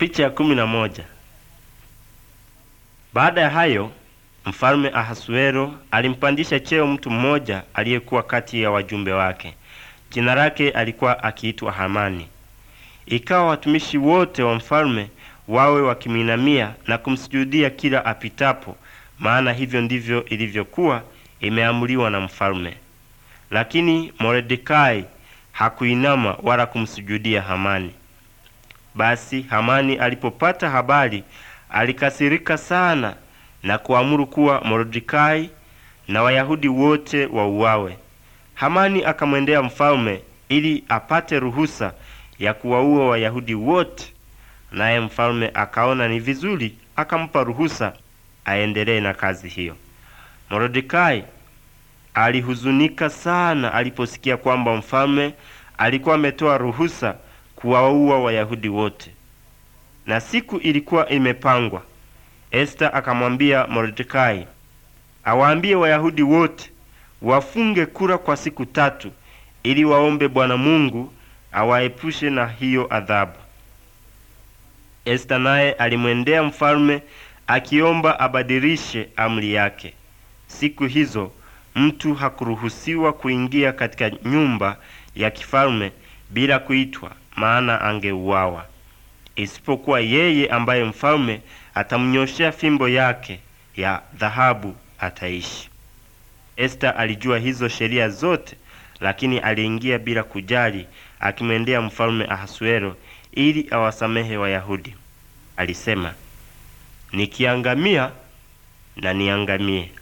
Picha ya kumi na moja. Baada ya hayo mfalme Ahasuero alimpandisha cheo mtu mmoja aliyekuwa kati ya wajumbe wake. Jina lake alikuwa akiitwa Hamani. Ikawa watumishi wote wa mfalme wawe wakimwinamia na kumsujudia kila apitapo, maana hivyo ndivyo ilivyokuwa imeamuliwa na mfalme. Lakini Mordekai hakuinama wala kumsujudia Hamani. Basi Hamani alipopata habari alikasirika sana na kuamuru kuwa Mordekai na Wayahudi wote wauawe. Hamani akamwendea mfalme ili apate ruhusa ya kuwaua Wayahudi wote, naye mfalme akaona ni vizuri, akampa ruhusa aendelee na kazi hiyo. Mordekai alihuzunika sana aliposikia kwamba mfalme alikuwa ametoa ruhusa kuwaua Wayahudi wote, na siku ilikuwa imepangwa. Esta akamwambia Mordekai awaambie Wayahudi wote wafunge kura kwa siku tatu, ili waombe Bwana Mungu awaepushe na hiyo adhabu. Esta naye alimwendea mfalme akiomba abadilishe amri yake. Siku hizo mtu hakuruhusiwa kuingia katika nyumba ya kifalme bila kuitwa, maana angeuawa, isipokuwa yeye ambaye mfalme atamnyoshea fimbo yake ya dhahabu ataishi. Esta alijua hizo sheria zote, lakini aliingia bila kujali, akimwendea mfalme Ahasuero ili awasamehe Wayahudi. Alisema, nikiangamia na niangamie.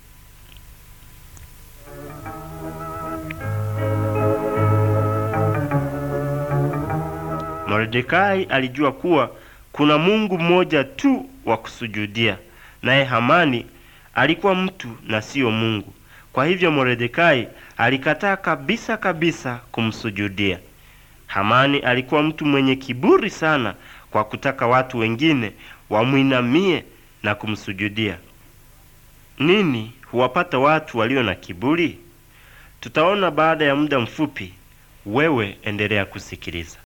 Mordekai alijua kuwa kuna Mungu mmoja tu wa kusujudia, naye Hamani alikuwa mtu na siyo Mungu. Kwa hivyo Mordekai alikataa kabisa kabisa kumsujudia. Hamani alikuwa mtu mwenye kiburi sana kwa kutaka watu wengine wamwinamie na kumsujudia. Nini huwapata watu walio na kiburi? Tutaona baada ya muda mfupi. Wewe endelea kusikiliza.